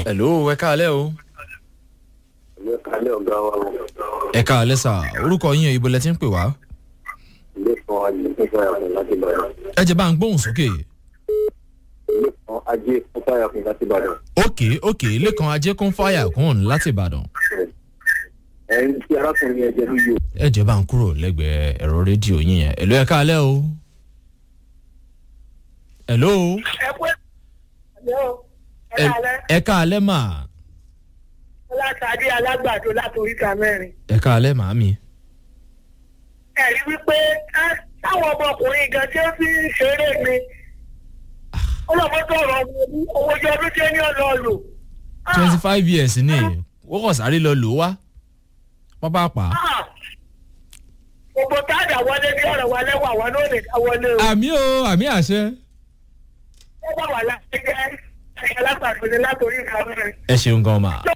hello ẹ káalẹ́ o. ilé kalẹ̀ ọ̀gá wa o. ẹ káalẹ́ sà orúkọ yín ibo lẹ ti ń pè wá. ilé kan ajé fún fàyàkùn láti ìbàdàn. ẹ jẹ́ bá ń gbóhùn sókè. ilé kan ajé fún fàyàkùn láti ìbàdàn. òkè òkè lẹ́kan ajé kún fáyà kún láti ìbàdàn. ẹ̀yin tí arákùnrin yẹn jẹ lóye o. ẹ jẹ́ bá ń kúrò lẹ́gbẹ̀ẹ́ ẹ̀rọ rédíò yín yẹn hello ẹ káalẹ́ o. hello ẹ pé ẹ kálẹ́ ẹ káalẹ́ mà látàdé alágbàdo látòríta mẹ́rin. ẹ káalẹ́ màámi. ẹ̀rí wípé ẹ, táwọn ọmọkùnrin gan tí ó fi ń ṣeré ni ọlọ́mọdé ọ̀rọ̀ owó jọ ọdún tí ó ní ọ̀nà lò. twenty five years ni wọ́n kàn sáré lọ lò ó wá pápápá. gbogbo táàdà wọlé bí ọ̀rọ̀ wa lẹ́wọ̀ àwọn náà lè dá wọlé o. àmì o àmì àṣẹ. ó bá wà láti jẹ́ ẹ̀yẹ alágbàdo ní látòríta mẹ́rin. ẹ ṣeun gan ma. tó